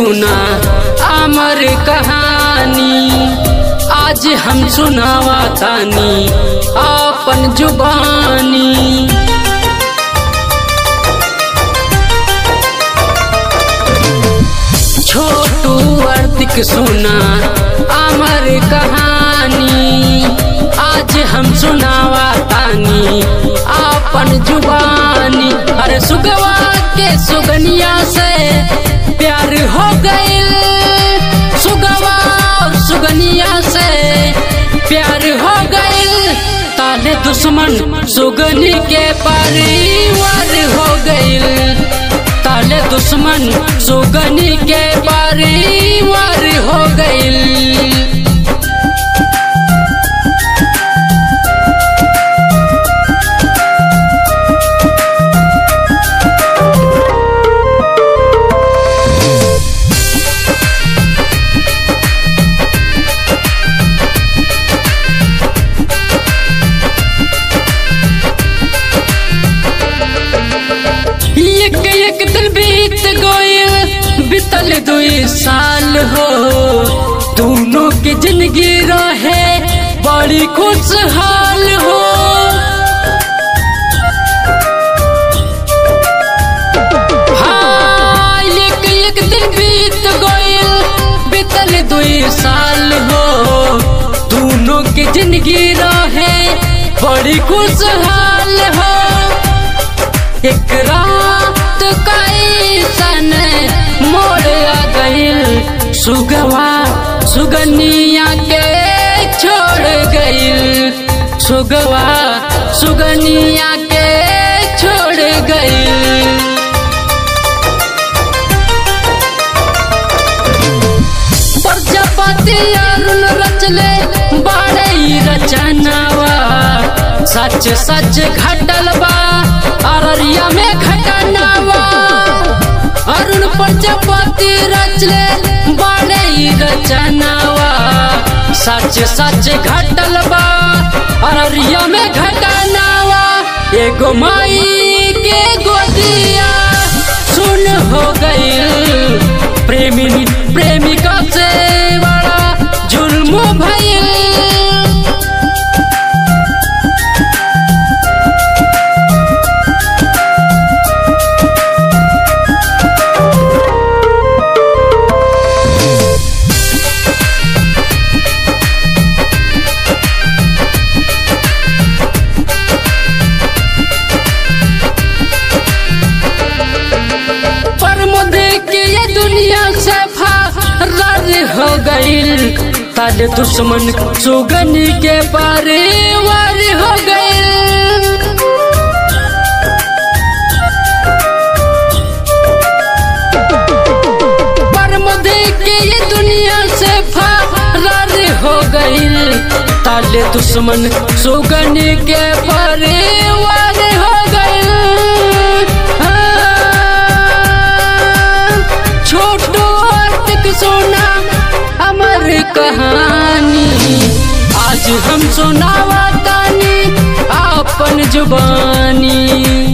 सुना अमर कहानी आज हम सुनावा तानी अपन जुबानी छोटू आर्थिक सुना अमर कहानी आज हम सुनावा तानी अपन जुबानी अरे सुगवा के सुगनिया से प्यार हो गइल सुगवा और सुगनिया से प्यार हो गइल ताले दुश्मन सुगनी के परिवार हो गइल ताले दुश्मन सुगनी के परिवार हो गइल एक एक दिन बीत गइल बीतल दुई साल हो दोनों के जिंदगी रहे बड़ी खुशहाल हो हाँ, एक एक दिन बीत गइल बीतल दुई साल हो दोनों के जिंदगी रहे बड़ी खुशहाल हो एक रात कैसन मोड़ आ गइल सुगवा सुगनिया के छोड़ गइल सुगवा सुगनिया के छोड़ गइल प्रजापति अरुण रचले बाड़ई रचनावा सच सच घटल बा अररिया में घटनावा अरुण प्रजापति रचले बाड़ई रचनावा सच सच घटल बा अररिया में घटनावा एगो माई के गोदिया सुन हो गइल प्रेमी प्रेमिका से बड़ा जुल्म भइल पर के ये दुनिया से फरार हो गइल ताले दुश्मन सुगनी के परिवार हो गइल पर के ये दुनिया से फरार हो गइल ताले दुश्मन सुगनी के परिवार हो गइल हाँ, छोटो आर्थिक सोना अमर कहानी आज हम सुनावा तानी अपन जुबानी